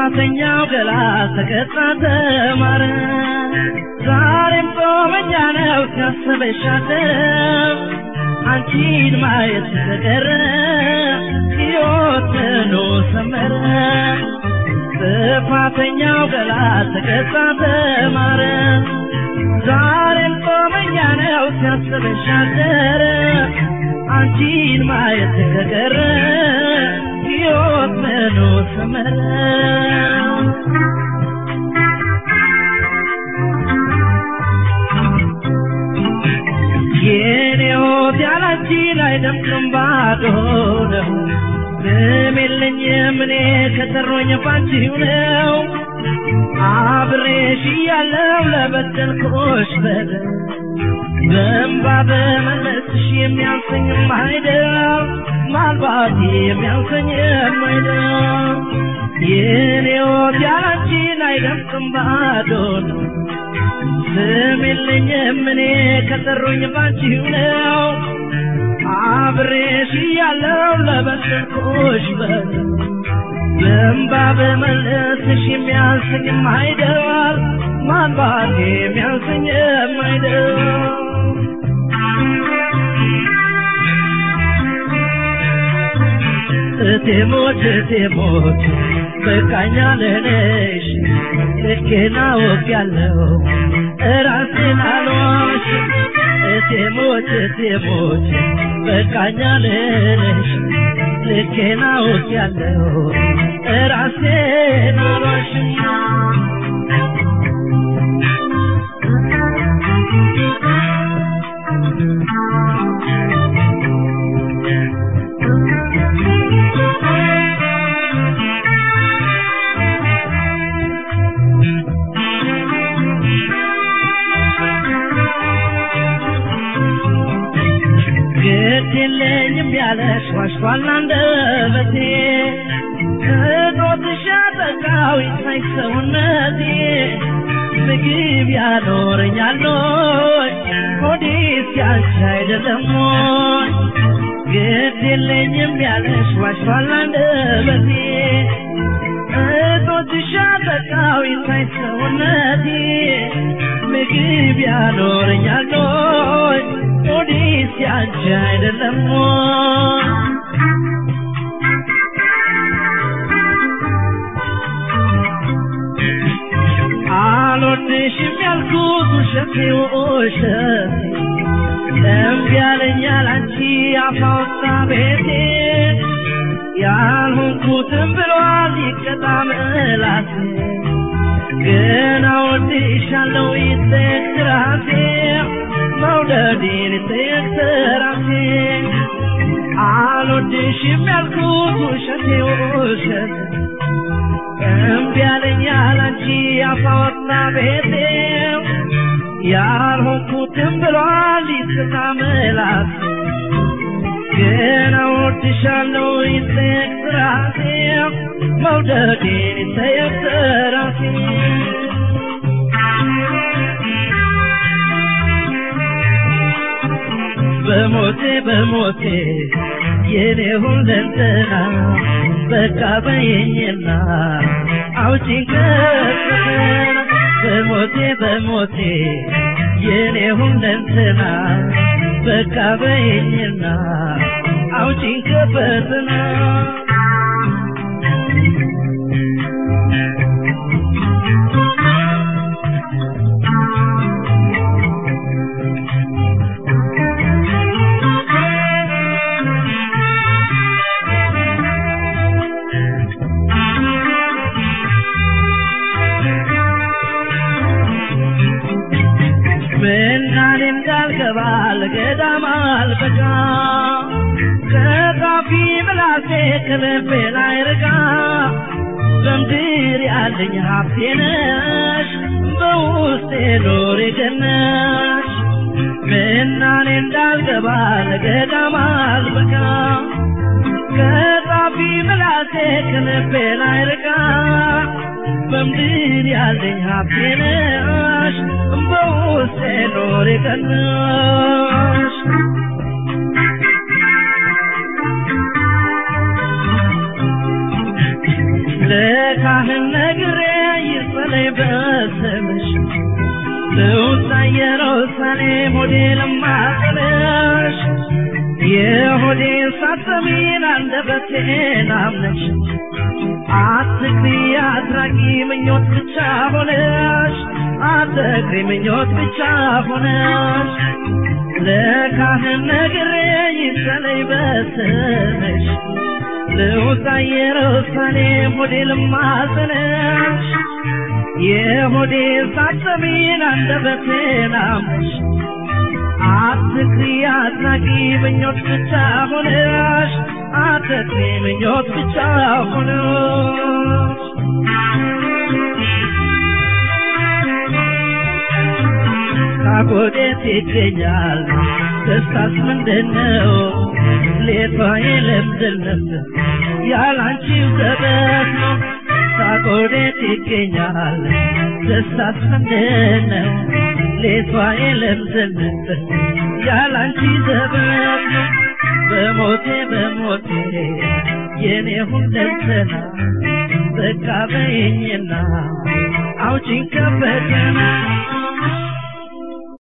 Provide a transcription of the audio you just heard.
ጥፋተኛው ገላ ተቀጣ ተማረ ዛሬም ጾመኛ ነው ሲያስበሻለው አንቺን ማየት ተቀረ ሕይወት ምኑ ሰመረ ጥፋተኛው ገላ ተቀጣ ተማረ ዛሬም ጾመኛ ነው ሲያስበሻደረ አንቺን ማየት ከቀረ ሕይወት ምኑ ሰመረ የኔ ሕይወት ያላንቺን አይደምቅም ባዶ ነው ምንም የለኝም እኔ ከሰሮኝ ባንቺው ነው አብሬሽ እያለሁ ለበደልኩሽ በደል በእንባ በመለስሽ የሚያንሰኝም አይደል ማልባት የሚያንሰኝም አይደል የኔ ሕይወት ያላንቺን አይደምቅም ባዶ ነው ስም የለኝም እኔ ከጠሩኝ ባንቺው ነው አብሬሽ እያለሁ ለበደልኩሽ በደል በእንባ በመለስሽ የሚያንሰኝም አይደል ማንባት የሚያንሰኝም አይደል እቴሞች እቴሞች በቃኛ ለነሽ ልኬና ወቅ ያለው እራሴን አልዋሽ እቴሞች እቴሞች በቃኛ ለነሽ ልኬና ወቅ ያለው እራሴን አልዋሽ ግድ የለኝም ያለሽ ዋሽቷል አንደበቴ ከጦትሽ አጠቃው ይታይ ሰውነቴ ምግብ ያኖረኛል ወይ ሆዴስ ያንቺ አይደለም ወይ ግድ የለኝም ያለሽ ዋሽቷል አንደበቴ እጦትሽ አጠቃው ይታይ ሰውነቴ ምግብ ያኖረኛል ወይ ሆዴስ ያንቺ አይደለም ወይ አልወድሽም ያልኩት ውሸቴ ውሸቴ እምቢ ያለኛል አንቺ አፋውታ ቤቴ ያልሆንኩትም ብሏል ይቀጣ ምላሴ ግን እወድሻለሁ ይጠየቅ ራሴ መውደዴን ይጠየቅ ራሴ አልወድሽም ያልኩት ውሸቴ ውሸቴ እምቢ ያለኛል አንቺ አፋወጣ ቤቴ ያልሆንኩትም ብሏል ይስታ ምላሴ ግን እወድሻለሁ ይጠየቅ ራሴ መውደዴን ይጠየቅ ራሴ በሞቴ በሞቴ የኔ ሁለንተና በቃ በየኝና አውጪኝ ከፈተና በሞቴ በሞቴ የኔ ሁለንተና በቃ በየኝና አውጪኝ ከፈተና ምናኔም እንዳልገባ ለገዳም አልበቃ ከጣፊ ምላሴ ከልቤ ላይ ርቃ በምድር ያለኝ ሀብቴ ነሽ በውስጤ ኖሬ ገነሽ ምናኔ እንዳልገባ ለገዳም አልበቃ ከጣፊ ምላሴ ከልቤ ላይ ርቃ በምድር ያለኝ ሀብቴ ነሽ በውስጤ ኖሬ ገነሽ ለካህነ ሳሰሚን አንደበቴን አምነሽ አትክሪ አድራጊ ምኞት ብቻ ሆነሽ አትክሪ ምኞት ብቻ ሆነሽ ለካህን ነግሬ ይሰለይ በስምሽ ልውጣ ኢየሩሳሌም ሆዴ ልማጽንሽ የሆዴ ሳሰሚን አንደበቴን አምነሽ አትክሪ አድናቂ ምኞት ብቻ ሆነሽ አትክሪ ምኞት ብቻ ሆነሽ ካጎዴት ይገኛል ደስታስ ምንድን ነው ሌቷ የለምድነት ያላንቺው ዘበት ነው ካጎዴት ይገኛል ደስታስ ምንድን ነው ሌቷ የለምድነት ያላንቺ ዘበት ነው በሞቴ በሞቴ የኔ ሁለንተና በቃ በይኝና አውጪኝ ከፈተና